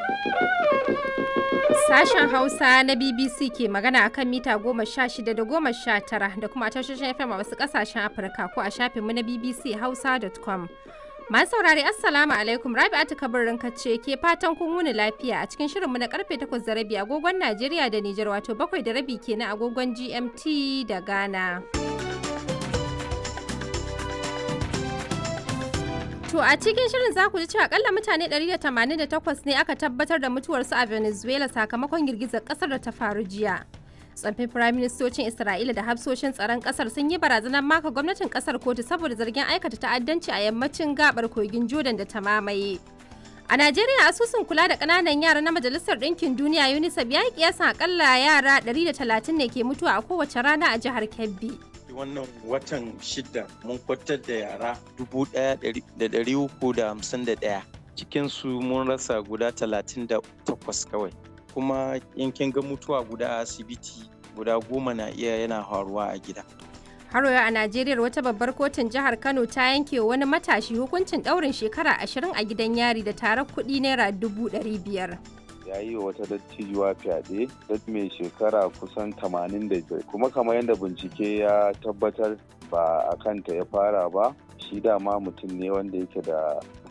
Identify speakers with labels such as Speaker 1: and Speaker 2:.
Speaker 1: Sashen Hausa na BBC ke magana a kan mita goma sha shida da goma sha tara da kuma tashoshin FM a wasu ƙasashen Afirka ko a shafinmu na BBC Hausa.com. Masu saurari Assalamu alaikum Rabi'atu kabarin ce ke fatan kun wuni lafiya a cikin shirinmu na karfe 8 da rabi agogon Najeriya da Nijar wato bakwai da rabi kenan agogon GMT da Ghana. To a cikin shirin za ku ji cewa akalla mutane 188 ne aka tabbatar da mutuwarsu a Venezuela sakamakon girgizar kasar da ta faru jiya. tsaffin firaministocin Isra'ila da hafsoshin tsaron kasar sun yi barazanar maka gwamnatin kasar kotu saboda zargin aikata ta'addanci a yammacin gabar kogin Jordan da ta mamaye. A Najeriya asusun kula da ƙananan yara na Majalisar Ɗinkin Duniya UNICEF ya yi kiyasan akalla yara 130 ne ke mutuwa a kowace rana a jihar Kebbi.
Speaker 2: wannan watan shida mun kwatar da yara dubu ɗaya da ɗari uku da hamsin da ɗaya cikinsu mun rasa guda talatin da takwas kawai kuma yankin ga mutuwa guda a asibiti guda goma na iya yana faruwa a gida
Speaker 1: Haro a Najeriya wata babbar kotun jihar Kano ta yanke wani matashi hukuncin ɗaurin shekara ashirin a gidan yari da tarar kuɗi naira dubu ɗari biyar.
Speaker 3: ya yi wa wata dattijuwa fyaɗe dat mai shekara kusan 85 kuma kamar yadda bincike ya tabbatar ba a kanta ya fara ba shi dama mutum ne wanda yake da